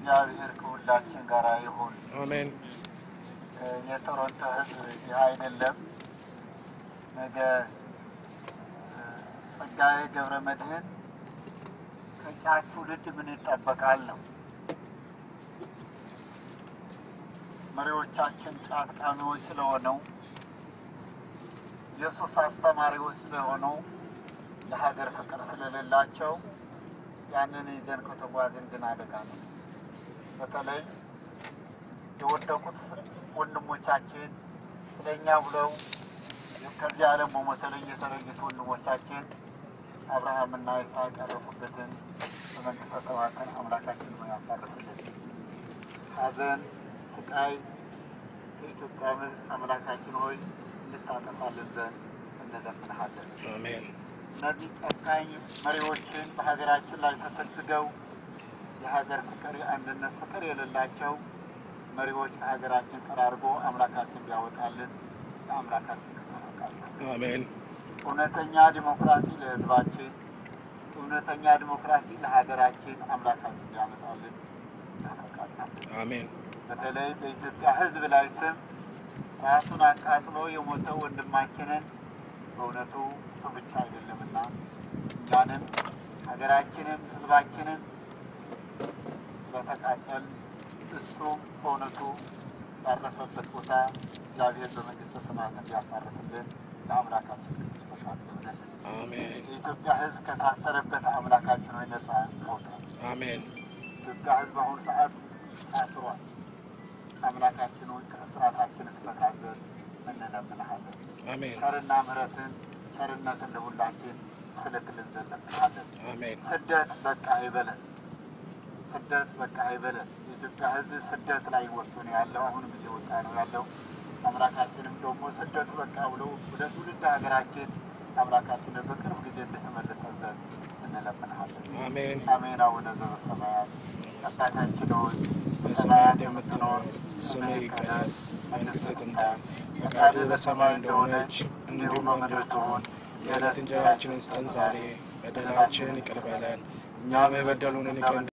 እግዚአብሔር ከሁላችን ጋር ይሁን። አሜን። የቶሮንቶ ሕዝብ ይህ አይደለም። ነገ ጸጋዬ ገብረ መድኅን ከጫት ትውልድ ምን ይጠበቃል ነው። መሪዎቻችን ጫት ቃሚዎች ስለሆነው የሱስ አስተማሪዎች ስለሆነው ለሀገር ፍቅር ስለሌላቸው ያንን ይዘን ከተጓዝን ግን አደጋ ነው። በተለይ የወደቁት ወንድሞቻችን ስለኛ ብለው ከዚህ ዓለም በሞት ላይ የተለዩት ወንድሞቻችን አብርሃምና ይስሐቅ ያረፉበትን በመንግስተ ሰማያት አምላካችን ነው ያሳርፍልን። ሐዘን፣ ስቃይ ከኢትዮጵያ ምድር አምላካችን ሆይ እንድታጠፋልን ዘንድ እንለምንሃለን። አሜን። እነዚህ ጨካኝ መሪዎችን በሀገራችን ላይ ተሰግስገው የሀገር ፍቅር፣ የአንድነት ፍቅር የሌላቸው መሪዎች ከሀገራችን ጠራርጎ አምላካችን ቢያወጣልን ለአምላካችን እንጠብቃለን። አሜን። እውነተኛ ዲሞክራሲ ለሕዝባችን፣ እውነተኛ ዲሞክራሲ ለሀገራችን አምላካችን ሊያመጣልን እንጠብቃለን። አሜን። በተለይ በኢትዮጵያ ሕዝብ ላይ ስም ራሱን አቃጥሎ የሞተው ወንድማችንን በእውነቱ እሱ ብቻ አይደለምና እኛንም ሀገራችንም ሕዝባችንን ስለተቃጠል እሱም በእውነቱ ያረፈበት ቦታ እግዚአብሔር በመንግስተ ሰማያት እንዲያሳርፍልን ለአምላካችን ቅዱስ ፈቃድ ይሆንልን። አሜን። የኢትዮጵያ ሕዝብ ከታሰረበት አምላካችን ሆይ ነጻ ያውጣል። አሜን። ኢትዮጵያ ሕዝብ በአሁኑ ሰዓት ታስሯል። አምላካችን ሆይ ከእስራታችን ትፈታለን እንለምንሃለን። አሜን። ቸርና ምሕረትን ቸርነትን ለሁላችን ትልክልን ዘንድ እንለምንሃለን። አሜን። ስደት በቃ አይበለን። ስደት በቃ አይበለን። የኢትዮጵያ ሕዝብ ስደት ላይ ወጥቶ ነው ያለው። አሁንም እየወጣ ነው ያለው። አምላካችንም ደግሞ ስደቱ በቃ ብሎ ወደ ትውልድ ሀገራችን አምላካችንን በቅርብ ጊዜ እንድትመልሰን ዘንድ እንለምንሃለን። አሜን። አሜን። አቡነ ዘበሰማያት አባታችን ሆይ በሰማያት የምትኖር ስምህ ይቀደስ፣ መንግሥትህ ትምጣ፣ ፈቃድህ በሰማይ እንደሆነች እንዲሁም በምድር ትሁን። የዕለት እንጀራችንን ስጠን ዛሬ፣ በደላችንን ይቅር በለን እኛም የበደሉንን ይቅር